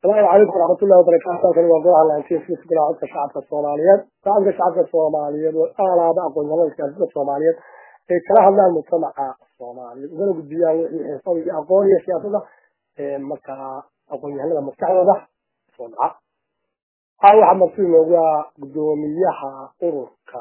asalaamu calaykum waraxmatullahi wabarakaatu halkani waa golaha laantiinsiis golaha codka shacabka soomaaliyeed shacabka shacabka soomaaliyeed oo aalaaba aqoon-yahanada siyaasada soomaaliyeed ay kala hadlaan mujtamaca soomaaliyeed ugana gudbiyaan wixii xirfad iyo aqoon iyo siyaasada markaa aqoon-yahanada maskaxdooda soo dhaca haa waxaa maqsuud noogu ah guddoomiyaha ururka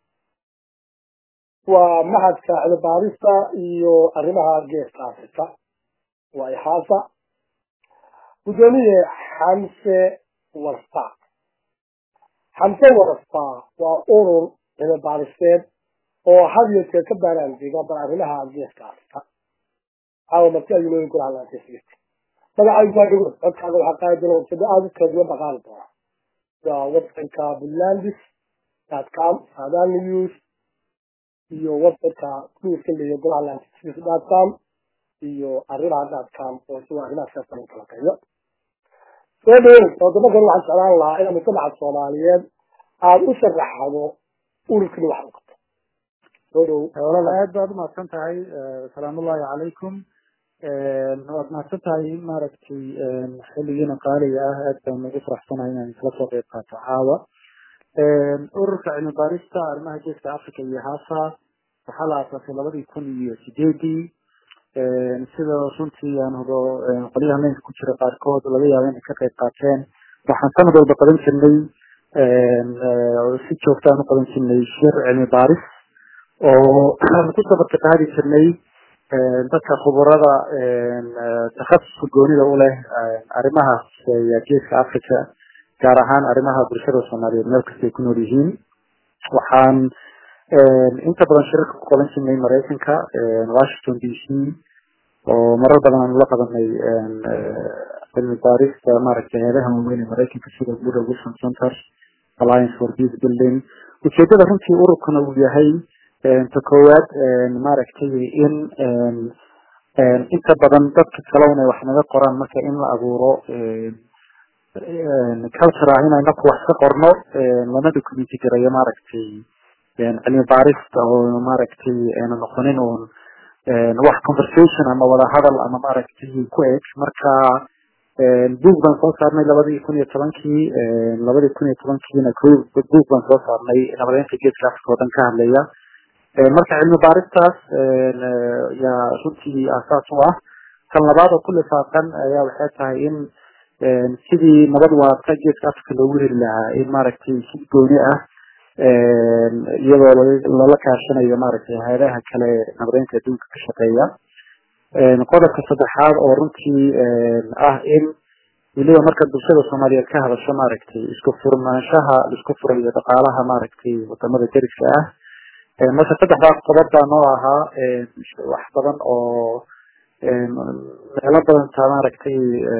waa mahadka cilbaarista iyo arrimaha geeska afrika waa ixaasa guddoomiye xamse warfa xamse warfa waa urur cilmibaariseed oo had iyo jeer ka baaraandiga bal arrimaha geeska afrika caawa marti ayuu nooyin kula hadlaantiisgirti magacaygu waa dhigo codkaaga waxaa qaadi doona websado aada u kala duwan baa qaadi doona waa websiteka bulandis dot com sadan news iyo websiteka newska leeya golaha lantis dot com iyo arrimaha dot com oo isagoo arrimaha siyaasada u kala qayo soo dhaweyn wadamakan waxaan jeclaan lahaa inaad mujtamaca soomaaliyeed aada u sharaxdo ururkani wax u qabto soo dhow walaal aad baad umahadsan tahay salaamullahi calaykum waad mahadsan tahay in maaragtay xilligiina qaaliga ah aad baan ugu faraxsanahay inaan isla soo qeyb qaato caawa ururka cilmi baarista arrimaha geeska africa iyo hasa waxaa la aasaasay labadii kun iyo sideedii sida runtii aan hubo qolyaha meynka ku jira qaarkood laga yaabo inay ka qeyb qaateen waxaan sanad walba qaban jirnay si joogta aan u qaban jirnay shir cilmi baaris oo aan ku sabarka qaadi jirnay dadka khuburada takhasuska goonida u leh arrimaha geeska africa gaar ahaan arrimaha bulshada soomaaliyeed meel kasta ay ku nool yihiin waxaan inta badan shirarka ku qaban jirnay maraykanka washington d c oo marar badan aanu la qabanay cilmi baarista maaragtay heedaha waaweyn ee maraykanka sida buda wilson center alliance for peace building ujeedada runtii ururkana uu yahay ta koowaad maaragtay in inta badan dadka kale inay wax naga qoraan marka in la abuuro culture ah inayna ku wax ka qorno lana documenti garayo maaragtay cilmi baarista oo maaragtay ayna noqonin uun wax conversation ama wada hadal ama maaragtay ku eg marka buug baan soo saarnay labadii kun iyo tobankii labadii kun iyo tobankiina buug baan soo saarnay nabadeynta geeska africa oo dhan ka hadlaya marka cilmi baaristaas yaa runtii aasaas u ah kan labaad oo ku lifaaqan ayaa waxay tahay in sidii nabad waarta geeska africa loogu heli lahaa in maaragtay si gooni ah iyadoo lala kaashanayo maaragtay hay-adaha kale nabadeynta adduunka ka shaqeeya qodobka saddexaad oo runtii ah in weliba marka bulshada soomaaliyeed ka hadasho maaragtay isku furnaanshaha isku furayo dhaqaalaha maaragtay wadamada deriska ah marka saddexdaas qodob baa noo ahaa wax badan oo meelo badan taa maaragtay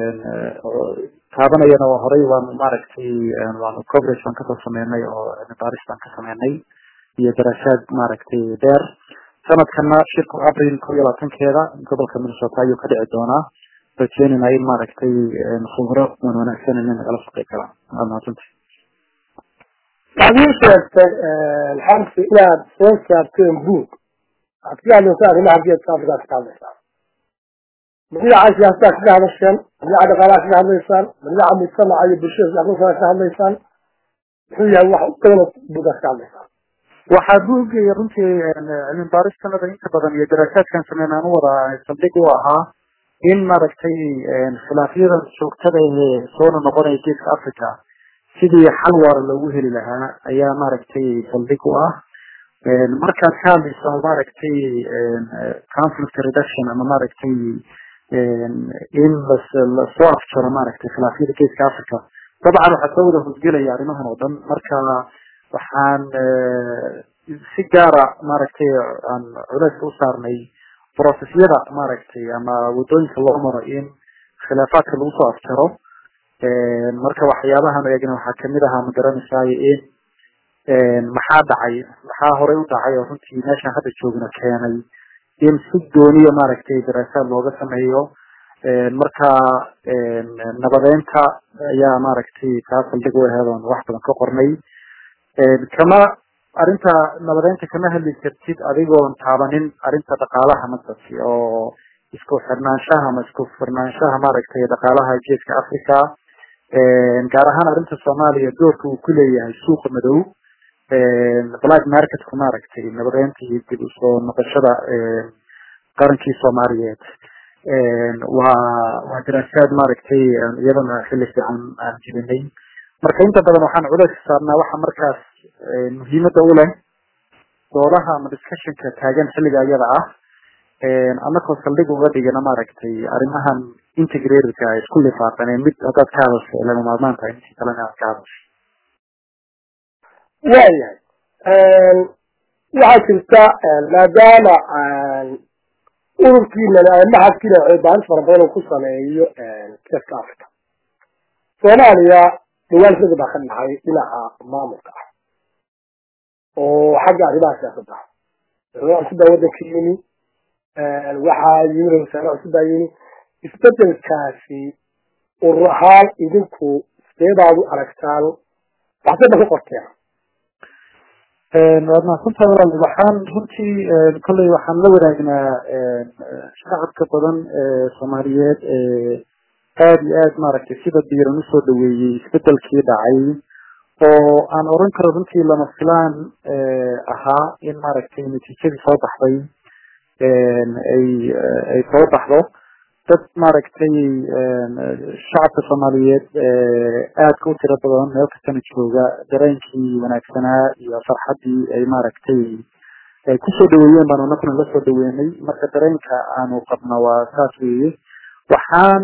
taabanayana waa horey waanu maaragtay waanu coverage baan kasoo sameynay oo baaris baan ka sameynay iyo daraasaad maaragtay dheer sanadkana shirku april ko iyo labaatankeeda gobolka minnesota ayuu ka dhici doonaa rajeynayna in maaragtay khubro wan wanaagsan in nagala shaqey karaan waad mahadsantay waxaad ii sheegtay xamsi inaad soo saarteen buug waxaad ka hadlaysaa arrimaha geedka afrikaad ka hadlaysaan ma dhinaca siyaasadaa kaga hadasheen ma dhinaca dhaqaalaha kaga hadlaysaan ma dhinaca mujtamaca iyo bulshada siyaasada ka hadlaysaan muxuu yahay wax u badan buugaad ka hadlaysaan waxaa buugay runtii cilmi baaristanada inta badan iyo daraasaadkan sameynaan u wada saldhig u ahaa in maaragtay khilaafyadan joogtada ee soona noqonaya geeska africa sidii xal waara loogu heli lahaa ayaa maaragtay saldhig u ah markaad ka hadlayso maaragtay conflict reduction ama maaragtay in lasoo afjaro maaragtay khilaafyada geeska africa dabcan waxaa soo wada hosgelaya arrimahan oo dhan marka waxaan si gaara maaragtay aan culeyska u saarnay processyada maaragtay ama wadooyinka loo maro in khilaafaadka lagu soo afjaro marka waxyaabahan eegna waxaa kamid ahaa magaranaysaay in maxaa dhacay maxaa horey u dhacay oo runtii meeshaan hadda joogna keenay in si gooniya maaragtay daraasaad looga sameeyo marka nabadeynta ayaa maaragtay kaa saldhig u aheed oon wax badan ka qornay kama arrinta nabadeynta kama hadli kartid adigoon taabanin arrinta dhaqaalaha masasi oo isku xirnaanshaha ama isku furnaanshaha maaragtay dhaqaalaha geeska africa gaar ahaan arrinta soomaaliya doorka uu ku leeyahay suuqa madow black marketku maaragtay nabadeynta iyo dib usoo noqoshada qarankii soomaaliyeed waa waa daraasaad maaragtay iyadana xilli fiican aan jirinay marka inta badan waxaan culays saarnaa waxa markaas muhiimada u leh doodaha ama discussionka taagan xilliga iyada ah anakoo saldhig uga dhigana maaragtay arrimahan integratedka isku lifaaqaneen mid haddaad ka hadasho lama maarmaan tahay intii kalena aad ka hadasho waayahay waxaa jirta maadaama ururkiina maxadkiina baaris fara badan uu ku sameeyo geeska africa soomaaliya dhawaan sida baa ka dhacay dhinaca maamulka ah oo xagga arrimaha siyaasadda ah cusub baa waddanka yimi waxaa yimi ra wasaare cusub baa yimi isbedelkaasi urur ahaan idinku sidee baad u aragtaan waxse ba ku qorteen waad mahadsantahay walaal waxaan runtii kolley waxaan la wadaagnaa shacabka badan ee soomaaliyeed ee aada iyo aad maaragtay sida diiran usoo dhaweeyey isbedelkii dhacay oo aan oran karo runtii lama filaan ahaa in maaragtay natiijadii soo baxday ay ay soo baxdo dad maaragtay shacabka soomaaliyeed aadka u tiro badan meel kastana jooga dareenkii wanaagsanaa iyo farxaddii ay maaragtay kusoo dhaweeyeen baanu anakuna la soo dhaweynay marka dareenka aanu qabno waa saas weeye waxaan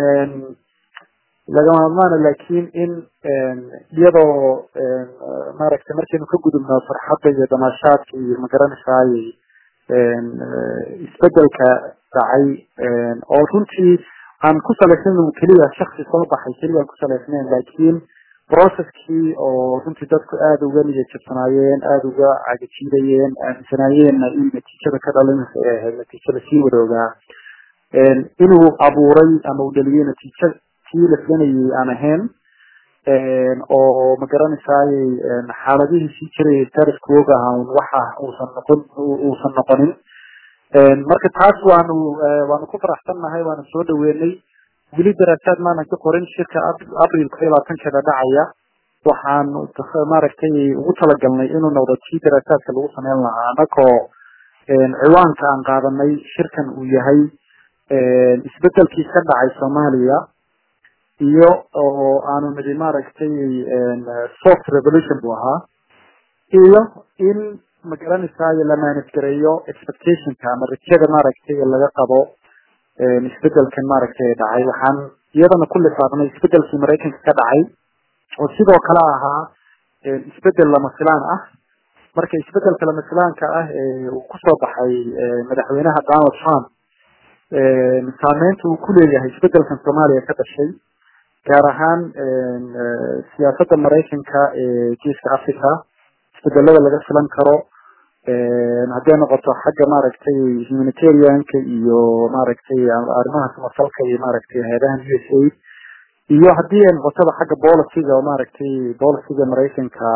lagama hadmaana laakiin in iyadoo maaragtay markaynu ka gudubno farxadda iyo damaashaadka iyo magaranaysaayey isbedelka dhacay oo runtii aan ku salaysnayn keliya shaksi soo baxay keliya aan ku salaysnayn laakiin processkii oo runtii dadku aada uga niyajabsanaayeen aada uga cagajiidayeen aaminsanaayeenna in natiijada ka dhalinaysa ay ahayd natiijo lasii wadoogaa inuu abuuray ama uu dhaliyey natiijo kii la filanayay aan ahayn oo magaranaysaayey xaaladihii sii jiray status quoga ahaa waxa uusan noqon uusan noqonin marka taas waanu waanu ku faraxsannahay waanu soo dhaweynay weli daraasaad maanan ka qorin shirka abril ko iyo labaatankeeda dhacaya waxaanu maaragtay ugu talagalnay inuu noqdo tii daraasaadka lagu sameyn lahaa anakoo ciwaanka aan qaadanay shirkan uu yahay isbedelkii ka dhacay soomaaliya iyo oo aanu nidi maaragtay soft revolution buu ahaa iyo in magaranaysayo la manage-gareeyo expectationka ama rajada maaragtay laga qabo isbedelkan maaragtay dhacay waxaan iyadana ku lifaaqnay isbedelkii maraykanka ka dhacay oo sidoo kale ahaa isbedel lama filaan ah marka isbedelka lama filaanka ah ee uu kusoo baxay madaxweynaha donald trump saameynta uu ku leeyahay isbedelkan soomaaliya ka dhashay gaar ahaan siyaasadda maraykanka ee geeska africa isbedelada laga filan karo hadday noqoto xagga maaragtay humanitarianka iyo maaragtay arrimaha samafalka iyo maaragtay hay-adahan u s a iyo haddii ay noqotoba xagga boliciga oo maaragtay boliciga maraykanka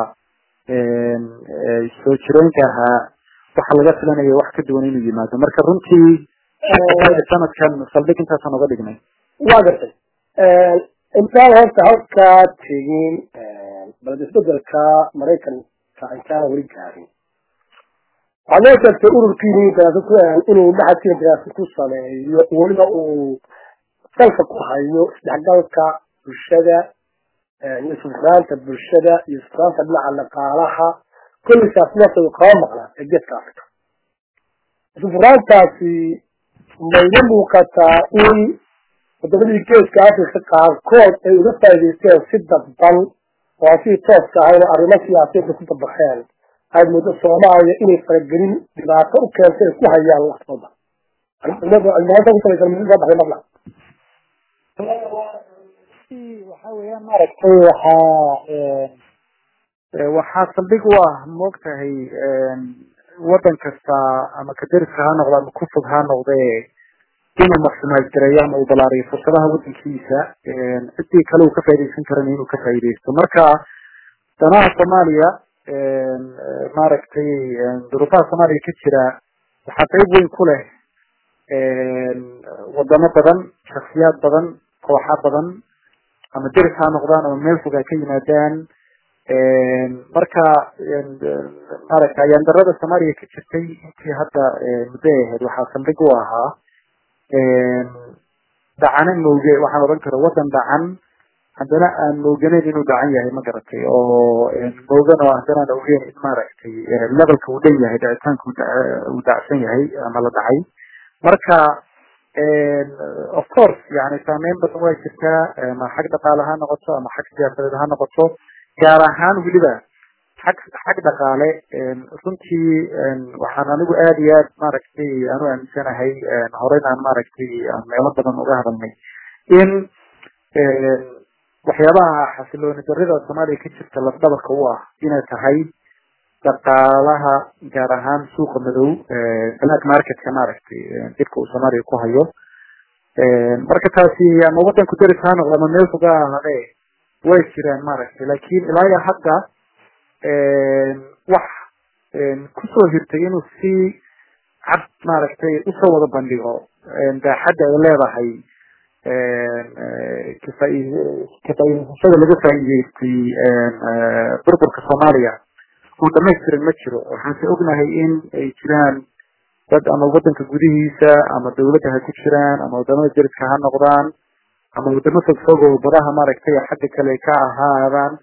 soo jireenka ahaa waxa laga filanaya wax ka duwan inuu yimaado marka runtii sanadkan saldhig intaasaan uga dhignay waa gartay intaan horta halkaa tegin balad isbedelka maraykanka intaana weli gaarin waxaad noo sheegtay ururkiini inuu maxadkiina daraasa ku sameeyo weliba uu salka ku hayo isdhexgalka bulshada iyo sufraanta bulshada iyo sufraanta dhinaca dhaqaalaha kullisaas nafta kama maqnaa ee geeska africa sufraantaasi mayla muuqataa in waddamadii geeska africa qaarkood ay uga faa'idaysteen si dadban oo aan sidii tooska ahayn oo arrimo siyaasiyiinta ku dabaqeen aad muddo soomaaliya inay faragelin dhibaato u keentay ay ku hayaan laftooda waxa weeyaan maaragtay waxaa waxaa saldhig u ah moogtahay waddan kasta ama kadariska ha noqdo ama kufog ha noqde inuu maxsumaad gareeyo ama uu balaariyo fursadaha waddankiisa ciddii kale uu ka faaidaysan karana inuu ka faaidaysto marka danaha soomaaliya maaragtay duruufaha soomaaliya ka jira waxaa qayb weyn ku leh wadamo badan shaksiyaad badan kooxa badan ama deris ha noqdaan ama meel fog ha ka yimaadaan marka maaragta ayaan darada soomaaliya ka jirtay intii hadda muddo ay ahayd waxaa saldhig u ahaa dacano mooge waxaan odhan kara waddan dhacan haddana aan mooganeyn inuu dhacan yahay ma garatay oo moogan oo haddana aan ogeyn in maaragtay levelka uu dhan yahay dhacitaanka uu dhacsan yahay ama la dhacay marka of course yani saameyn badan waa jirtaa ama xag dhaqaale ha noqoto ama xag siyaasadeed ha noqoto gaar ahaan weliba xag xag dhaqaale runtii waxaan anigu aada iyo aad maaragtay aanu aaminsanahay horeyna aan maaragtay meelo badan uga hadalnay in waxyaabaha xasilooni darida soomaaliya ka jirta lafdhabarka u ah inay tahay dhaqaalaha gaar ahaan suuqa madow black marketka maaragtay dibka uu soomaaliya ku hayo marka taasi ama wadanku deris ha noqdo ama meel foga ahade way jiraan maaragtay lakin ilaa iyo hadda wax kusoo hirtay inuu si cad maaragtay usoo wada bandhigo daaxadda ay leedahay kafaa'iidaysashada laga faa'iidaystay burburka soomaaliya oo dhamaystiran ma jiro waxaanse ognahay in ay jiraan dad ama wadanka gudihiisa ama dawladda ha ku jiraan ama wadamada deriska ha noqdaan ama wadamo fogfog oo badaha maaragtay xagga kale ka ahaadaan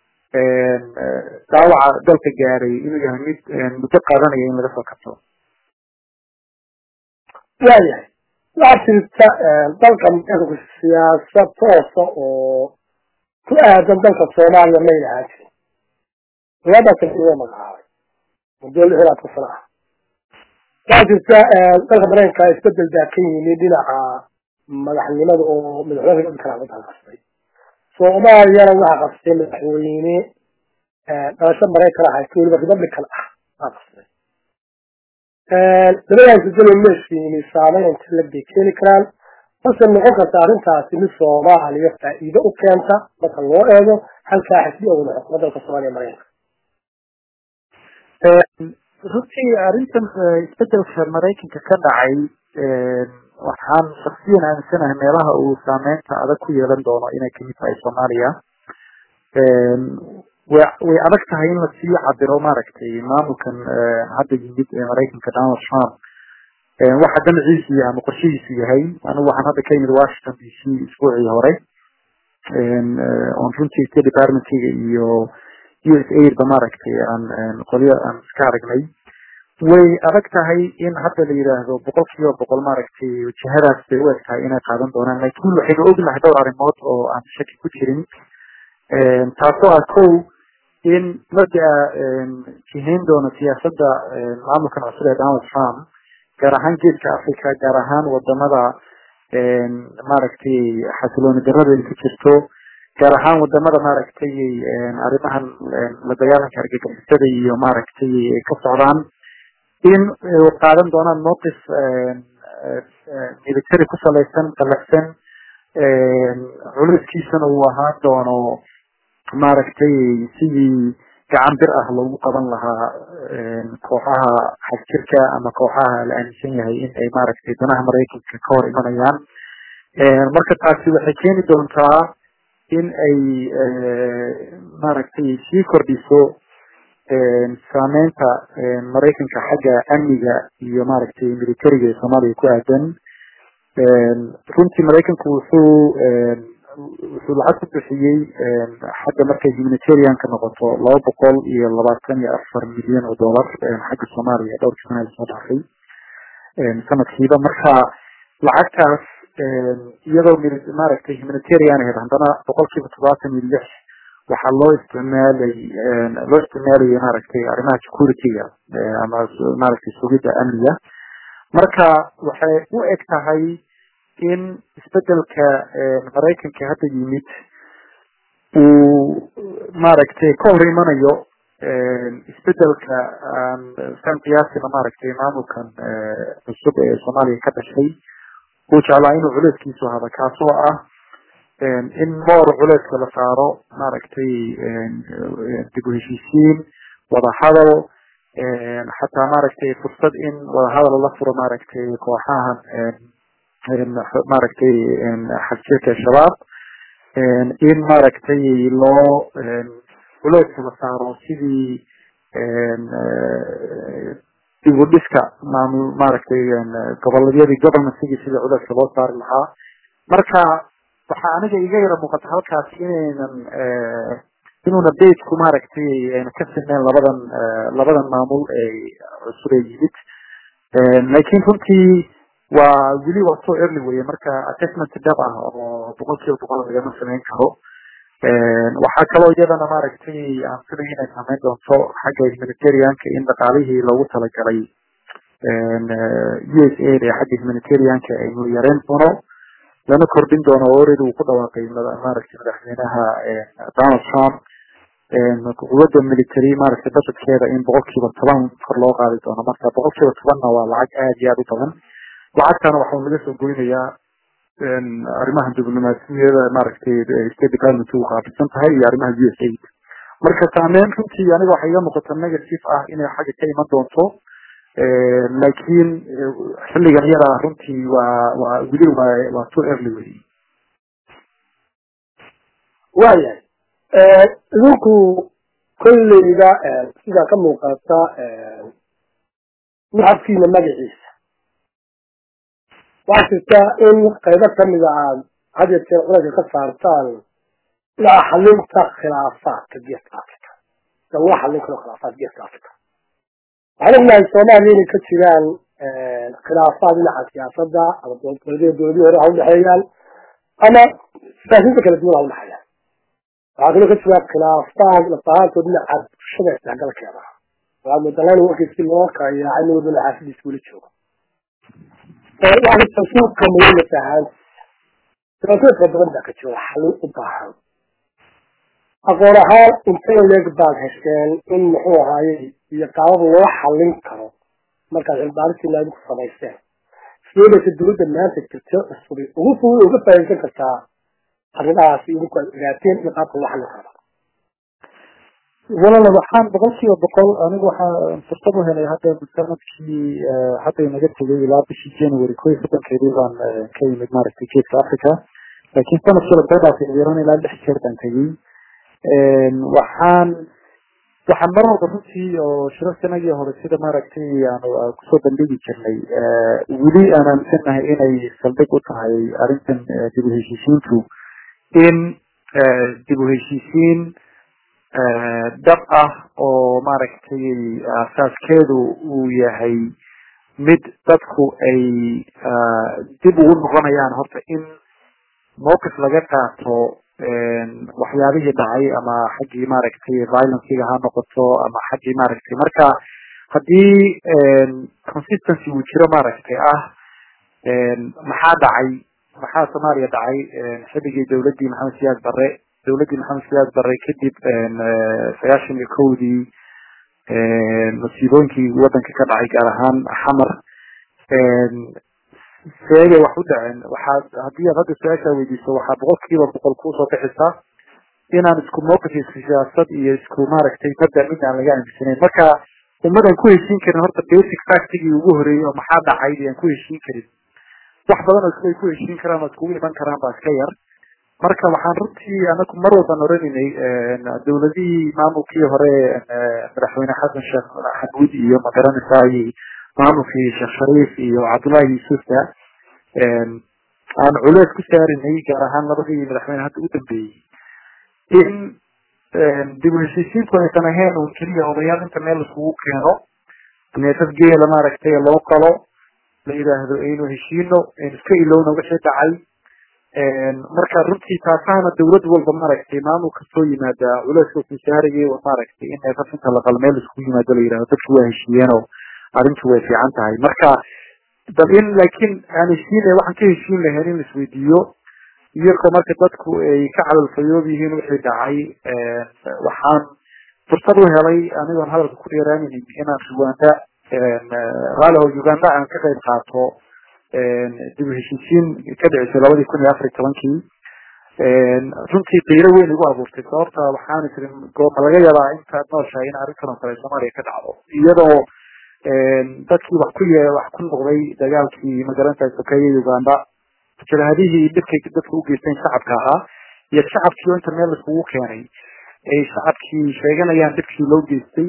daawaca dalka gaaray inuu yahay mid muddo qaadanaya in laga soo kabto waayahay waxaa jirta dalka marku siyaasad toosa oo ku aadan dalka soomaaliya may lahaan jirin dowladda kale iga magacaabay muddo lix ilaa tan sano ah waxaa jirta dalka mareykanka isbedel baa ka yimi dhinaca madaxnimada oo madaxweyne dadka kala qastay soomaaliyana waxaa qastay madaxweyne dhalasho maraykan ah haysta weliba republican ah baa qastay labadaas bedelo meeshiini saameyn inta la bay keeni karaan balse noqon karta arrintaasi mid soomaaliya faa'iido u keenta marka loo eego halkaa xisbi owda xukuuma dalka soomaaliya maraykanka runtii arrintan isbedelka maraykanka ka dhacay waxaan shaksiyan aaminsanahay meelaha uu saameynta adag ku yeelan doono inay kamid tahay soomaaliya wa way adag tahay in lasii cabiro maaragtay maamulkan hadda yimid ee maraykanka donald trump waxa damaciisu yahay ama qorshihiisu yahay anigu waxaan hadda ka yimid washington d c isbuucii hore on runtii state departmentiga iyo u s aid ba maaragtay aan qolyo aan iska aragnay way adag tahay in hadda la yidhaahdo boqol kiiba boqol maaragtay wajahadaas bay u eg tahay inay qaadan doonaan lakin waxaynu ognahay dhowr arrimood oo aan shaki ku jirin taasoo ah kow in mabdaa jihayn doono siyaasadda maamulkan cusub ee donald trump gaar ahaan geeska africa gaar ahaan wadamada maaragtay xasilooni darada ay ku jirto gaar ahaan wadamada maaragtay arrimahan la dagaalanka argagixisada iyo maaragtay ka socdaan in qaadan doonaan mowqif military ku salaysan qalafsan culayskiisana uu ahaan doono maaragtay sidii gacan bir ah loogu qaban lahaa kooxaha xagjirka ama kooxaha la aaminsan yahay in ay maaragtay danaha maraykanka ka hor imanayaan marka taasi waxay keeni doontaa in ay maaragtay sii kordhiso saameynta maraykanka xagga amniga iyo maaragtay militariga ee soomaaliya ku aadan runtii maraykanku wuxuu wuxuu lacag ku bixiyey xagga markay humanitarianka noqoto laba boqol iyo labaatan iyo afar milyan oo dollar xagga soomaaliya dhowrkii sana lasoo dhaafay sanadkiiba marka lacagtaas iyadoo maaragtay humanitarian ahayd haddana boqol kiiba todobaatan iyo lix waxaa loo isticmaalay loo isticmaalayay maaragtay arrimaha securityga ama maaragtay sugidda amniga marka waxay u eg tahay in isbedelka maraykanka hadda yimid uu maaragtay ka hor imanayo isbedelka san qiyaasina maaragtay maamulkan cusub ee soomaaliya ka dhashay uu jeclaa inuu culeyskiisu hada kaasoo ah in moor culeyska la saaro maaragtay dib u heshiisiin wadahadal xataa maaragtay fursad in wadahadal la furo maaragtay kooxahan maaragtay xagjirka shabaab in maaragtay loo culeyska la saaro sidii dib u dhiska maamul maaragtay goboleedyadii governancygii sidii culeyska loo saari lahaa marka waxaa aniga iga yara muuqata halkaas inaynan inuuna dateku maaragtay ayna ka sineen labadan labadan maamul ee cusub ee yimid laakiin runtii waa weli waa so early weye marka assessment dhab ah oo boqol kiiba boqol lagama samayn karo waxaa kaloo iyadana maaragtay aan filay inay samayn doonto xagga humanitarianka in dhaqaalihii loogu talagalay u s a ee xagga humanitarianka aynu yareen doono lana kordhin doono oo already uu ku dhawaaqay maaragtay madaxweynaha donald trump quwadda military maaragtay budgetkeeda in boqol kiiba toban kor loo qaadi doono marka boqol kiiba tobanna waa lacag aada iyo aada u badan lacagtana waxaa laga soo goynayaa arrimaha diblomaasiyada maaragtay state department u qaabilsan tahay iyo arrimaha u s a marka saameyn runtii aniga waxaa iga muuqata negative ah inay xagga ka iman doonto laakiin xilligan yada runtii waa waa weli waa waa too early wey waayahay idinku kolleyda sidaa ka muuqata muxabkiina magaciisa waxaa jirta in qaybo kamida aad had iyo jeer culayska ka saartaan dhinaca xalinta khilaafaadka geeska africa lagula xallin karo khilaafaad geeska africa waxaan ognahay soomaaliya inay ka jiraan khilaafaad dhinaca siyaasadda ama dowladii dowladii hore ha udhexeeyaan ama siyaasiinta kala duwan ha udhexeeyaan waxaa kaloo ka jira khilaafaad lafahaantood dhinaca bulshada isdhexgalkeeda waxaad moodalaan warkiisi loo kala yaacay nin walbana xaafadiisa weli joogo waxaa suuqa muhiima tahaan siyaasada fara badan baa ka jira xalin u baahan aqoon ahaan intay leeg baad hesheen in muxuu ahaayey iyo qaabab loo xallin karo markaad cilbaarisina idinku samayseen sideedaysa dowladda maanta jirta cusubay ugu fudud uga faa'iidaysan kartaa arrimahaasi idinku aad ogaateen in qaabka loo xallin karo walaala waxaan boqol kiiba boqol anigu waxaa fursad u helay hadda sanadkii hadda inaga tegay ilaa bishii january ko iyo soddonkeedii baan ka yimid maaragtay geeska africa laakiin sanadkii lasoo dhaafay yaran ilaa lix jeer baan tegey waxaan waxaan mar walba runtii oo shiro sanadii hore sida maaragtay aanu kusoo bandhigi jirnay weli aan aaminsanahay inay saldhig u tahay arrintan dib u heshiisiintu in dib u heshiisiin dhab ah oo maaragtay asaaskeedu uu yahay mid dadku ay dib ugu noqonayaan horta in mowqif laga qaato waxyaabihii dhacay ama xaggii maaragtay violencega ha noqoto ama xaggii maaragtay marka haddii consistency uu jiro maaragtay ah maxaa dhacay maxaa soomaaliya dhacay xilligii dowladdii maxamed siyaad barre dowladdii maxamed siyaad barre kadib sagaashan iyo kowdii masiibooyinkii waddanka ka dhacay gaar ahaan xamar seegay wax u dhaceen waxaad haddii aad hadda su-aashaa weydiiso waxaa boqol kiiba boqol kuusoo bixisaa inaan isku mowqif isku siyaasad iyo isku maaragtay mabda mid aan laga aaminsanayn marka ummadan ku heshiin karin horta basic factigii ugu horeeyey oo maxaa dhacay aan ku heshiin karin wax badan oo iskuay ku heshiin karaan oo iskugu iman karaan baa iska yar marka waxaan runtii anaku mar walban oranaynay dowladihii maamulkii hore madaxweyne xasan sheekh xamuud iyo magaranaysaay maamulkii sheekh shariif iyo cabdullahi yusufa aan culeys ku saarinay gaar ahaan labadii madaxweyne hadda u dambeeyey in dib u heshiisiinku aysan ahayn un keliya odayaal inta meel iskugu keeno neefaf geela maaragtay loo qalo la yidhaahdo aynu heshiino aynu iska ilowna wixii dhacay marka runtii taasaana dawlad walba maaragtay maamul kastoo yimaada culeyska ku saarayay oo maaragtay in neefaf inta la qalo meel iskugu yimaado la yidhahdo dadki waa heshiiyeenoo arrintu way fiican tahay marka bal in laakiin aan heshiin waxaan ka heshiin lahayn in laisweydiiyo iyagoo marka dadku ay ka cadalfayoob yihiin wixii dhacay waxaan fursad u helay anigoon hadalka ku dheeraanaynin inaan uganda raaliho uganda aan ka qayb qaato dib u heshiisiin ka dhicisay labadii kun iyo afar iyo tobankii runtii qiiro weyn igu abuurtay sababta waxaan tiri gooma laga yaabaa intaad nooshahay in arrintan oo kale soomaaliya ka dhacdo iyadoo dadkii wax ku ye wax ku noqday dagaalkii magarantahay sokeeye uganda jabhadihii dhibkay dadka u geysteen shacabka ahaa iyo shacabkii oo inta meel laiskugu keenay ay shacabkii sheeganayaan dhibkii loo geystay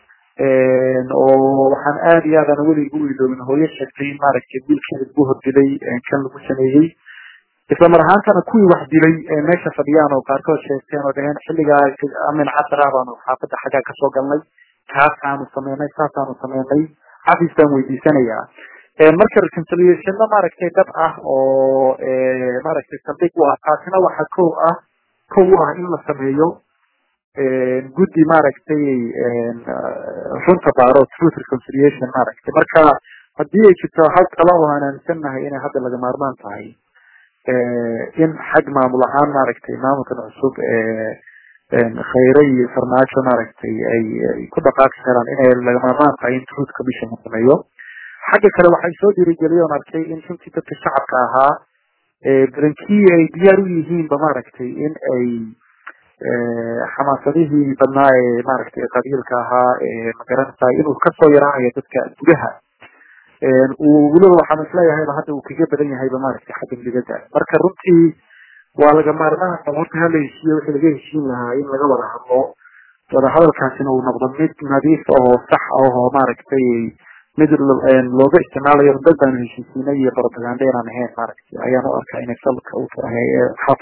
oo waxaan aada iyo aadaan weli ugu iloobin hooyo sheegtay in maaragtay wiilkeeda lagu hordilay kan lagu sameeyey isla mar ahaantana kuwii wax dilay meesha fadhiyaan oo qaarkood sheegteen oo dhaheen xilligaa amin casar ah baanu xaafadda xaggaa kasoo galnay kaasaanu sameynay saasaanu sameynay xafiis baan weydiisanayaa marka reconciliationna maaragtay dab ah oo maaragtay saldhig u ah taasina waxa kow ah kow u ah in la sameeyo guddi maaragtay runta baaro truth reconciliation maaragtay marka haddii ay jirto hal talo oo aan aaminsannahay inay hadda laga maarmaan tahay in xag maamul ahaan maaragtay maamulkan cusub khayre iyo farmaajo maaragtay ay ku dhaqaaqi karaan inay laga maarmaan tahay in truth commission la sameeyo xagga kale waxay soo dhiirigeliyoon arkay in runtii dadka shacabka ahaa barankii ay diyaar u yihiinba maaragtay in ay xamaasadihii badnaa ee maaragtay qabiilka ahaa ee magaranaysa inuu kasoo yaraanayo dadka gudaha uu weliba waxaan isleeyahayba hadda uu kaga badan yahayba maaragtay xagga midigada marka runtii waa laga maarmaan horta hala heshiiyo wixii laga heshiin lahaa in laga wada hadlo wada hadalkaasina uu noqdo mid nadiif oo sax oo maaragtay mid looga isticmaalayo dad baanu heshiisiinay iyo propaganda inaan ahayn maaragtay ayaan u arkaa inay salka u tahay xaq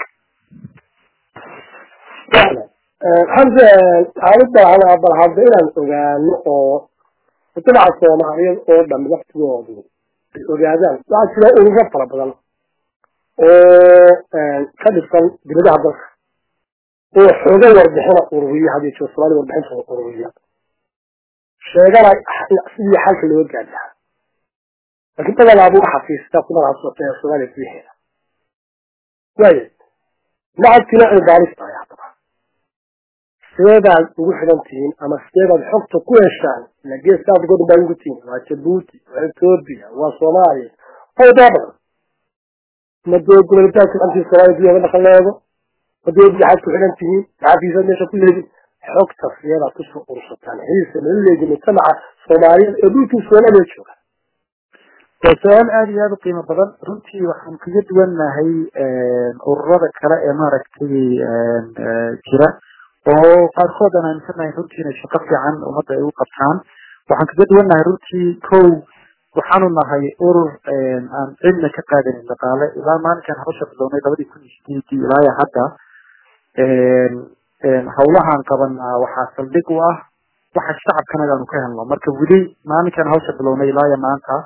hamse aalida waxaan bal hadda inaan ogaano oo mujtamaca soomaaliyeed oo dhan waqtigoodu ay ogaadaan waxaa jira ururo fara badan oo ka dhisan dibadaha dalka oo xooga warbixina ururiya hadii jiro soomaaliya warbixinta ururiya sheegana sidii xalka loo gaari lahaa laakiin badanaa buu xafiista ku magacaasotay soomaaliya gudaheeda waayo lacagtina ay baalis tahay haddaba sideedaad ugu xidhan tihiin ama sideedaad xogta ku heshaan ila geeska afrika o dhan baa ugu tihiin waa jabuuti waa etoobiya waa soomaaliya fawdaa badan madoo gobolitaanka antii soomaaliya gudaheeda dhaqan leego madoo waxaad ku xidhan tihiin maxaafiisaad meesha ku leedin xogta sideedaad kusoo urursataan xiisa lala leegi mujtamaca soomaaliyeed ee dhulkii soomaaliya jooga waa su-aal aada iyo aada u qiimo badan runtii waxaan kaga duwannahay ururada kale ee maaragtay jira oo qaarkood aan aaminsanahay runtii inay shaqo fiican ummadda ay u qabtaan waxaan kaga duwannahay runtii kow waxaanu nahay urur aan cidna ka qaadanin dhaqaale ilaa maalinkan habasha bilownay labadii kun iyo sideedii ilaa hadda hawlahaan qabanaa waxaa saldhig u ah waxa shacabkanaga aanu ka helno marka weli maalinkan hawsha bilownay ilaa maanta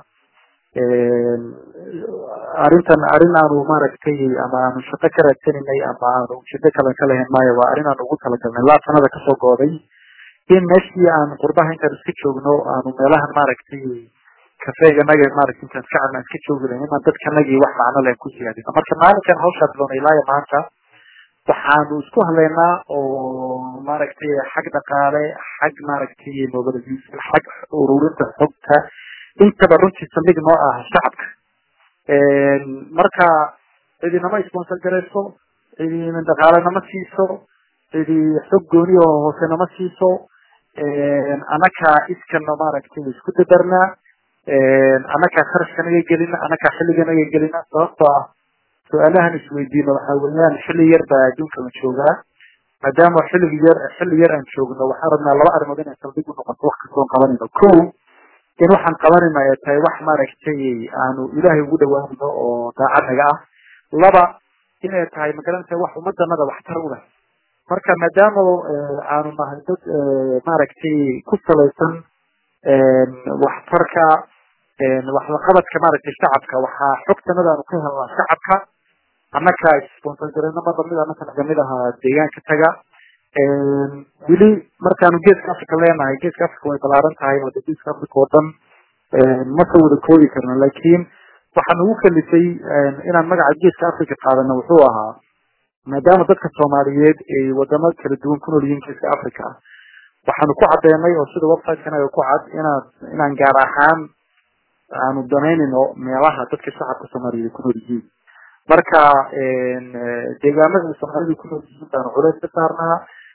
arrintan arrin aanu maaragtay ama aanu shaqo ka raadsaninay ama aanu ujeedo kale ka lahayn maayo waa arrin aanu ugu talagalnay laa sanada kasoo gooday in meeshii aan qurbaha intaan iska joogno aanu meelahan maaragtay kafeeganaga maaragtay intaan iska cadna iska joogi lahayn inaan dadkanagii wax macno leh ku siyaadino marka maalinkan hawshaa bilownay ilaa maanta waxaanu isku hadlaynaa oo maaragtay xag dhaqaale xag maaragtay mobilization xag ururinta xogta intaba runtii saldhig noo ah shacabka marka cidi nama sponsor garayso cidi dhaqaale nama siiso cidi xog gooni oo hoose nama siiso annakaa iskana maaragtay isku dadarnaa annakaa kharashkanaga gelina annakaa xilliganaga gelina sababtoo ah su-aalahan isweydiino waxaa weeyaan xilli yar baa adduunka la joogaa maadaama xilligi yar xilli yar aan joogno waxaan rabnaa laba arrimood inay saldhig u noqoto wax kastoon qabanayno ko in waxaan qabanayno ay tahay wax maaragtay aanu ilaahay ugu dhawaanayno oo daacadnaga ah laba inay tahay magaranaysa wax ummadanada waxtar u leh marka maadaama aanu nahay dad maaragtay ku salaysan waxtarka waxlaqabadka maaragtay shacabka waxaa xogtanada aanu ka helnaa shacabka annaka sponsor gareyno mar lamid annaka nagamid ahaa deegaanka taga weli markaanu geeska africa leenahay geeska africa way balaaran tahay oo geeska africa oo dhan ma soo wada koobi karno laakiin waxaan ugu kalifay inaan magaca geeska africa qaadano wuxuu ahaa maadaama dadka soomaaliyeed ay wadamo kala duwan ku nool yihiin geeska africa waxaanu ku caddeynay oo sida website-kana ku cad inaad inaan gaar ahaan aanu danaynayno meelaha dadka shacabka soomaaliyeed ku nool yihiin marka deegaamada soomaalida ku nool yihiin baanu culays ka saarnaa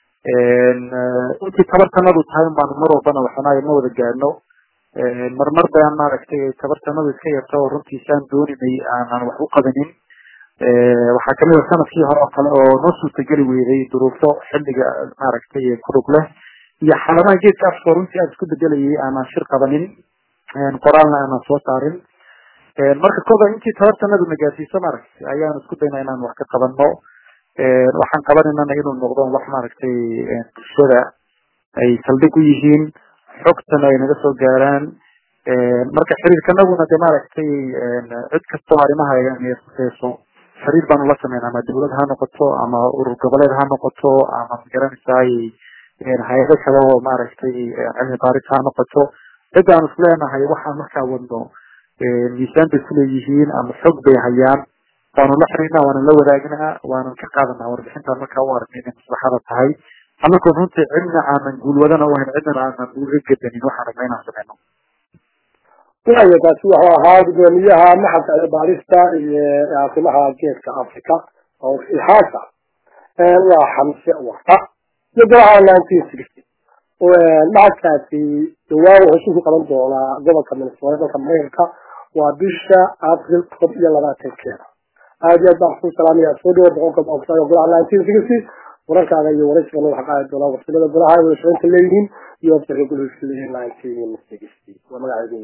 intii tabartanadu tahay baanu mar walbana waxnaayo ma wada gaadhno marmar baan maaragtay tabartanadu iska yarta oo runtii saan dooninay aanan wax u qabanin waxaa kamid a sanadkii hore oo kale oo noo suurtageli weyday duruufo xilliga maaragtay kulug leh iyo xaaladaha geedka afka runtii aada isku bedelayay aanan shir qabanin qoraalna aanan soo saarin marka koda intii tabartanadu nagaasiiso maaragtay ayaan isku dayna inaan wax ka qabano waxaan qabanaynana inuu noqdo wax maaragtay bulshada ay saldhig u yihiin xogtana ay naga soo gaaraan marka xiriirkanaguna de maaragtay cid kastoo arrimaha ay khuseyso xiriir baanu la sameyn ama dawlad ha noqoto ama urur goboleed ha noqoto ama magaranaysaay hay-ado kale oo maaragtay cilmi baaris ha noqoto cid aan is leenahay waxaan markaa wadno miisaan bay kuleeyihiin ama xog bay hayaan waanu la xiriirnaa waanu la wadaagnaa waanan ka qaadanaa warbixintaan markaa u aragna inay maslaxada tahay anakoo runtii cidna aanan guulwadana u hayn cidnana aanan uga gedanin waxaan rabna inaan sameyno waayo taasi wuxuu ahaa gudoomiyaha maxalka cilmibaarista iyo arrimaha geeska africa oo ixaasa waa xamse warta iyo golaha nineteen sixty maxalkaasi dhawaan wuxuu ku qaban doonaa gobolka minnesota dalka mareykanka waa bisha april todob iyo labaatankeeda aad iyo aad baan ku salaamaya soo dhawo boqolka boqolka golaha nineteen sixty wararkaaga iyo waraysigana waxaa qaadi doonaa waqtilada golaha wada shaqeynta leeyihiin iyo wabsirka gulhiisa leeyihiin nineteen sixty waa magaceedu